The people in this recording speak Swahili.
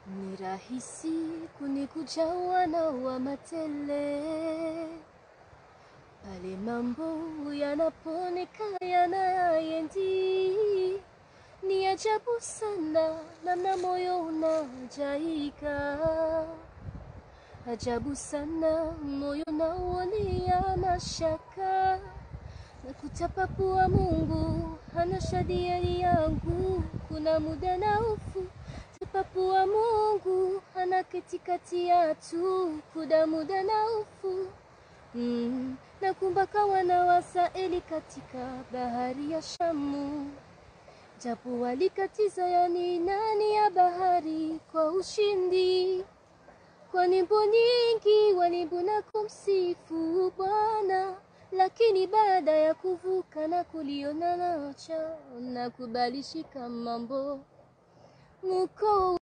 Ni rahisi kunikuja wana wa matele pale mambo yanaponeka yanayendi. Ni ajabu sana namna moyo unajaika, ajabu sana moyo nauonea mashaka na kutapapua Mungu hana shadiari yangu, kuna muda na ufu tapapua Mungu hana katikati yatu, kuna muda na ufu mm. na kumbaka wana wa Israeli katika bahari ya Shamu, japo walikatiza yani nani ya bahari kwa ushindi kwa nyimbo nyingi walimbo na kumsifu Bwana, lakini baada ya kuvuka na kuliona nacha na kubalishika mambo muko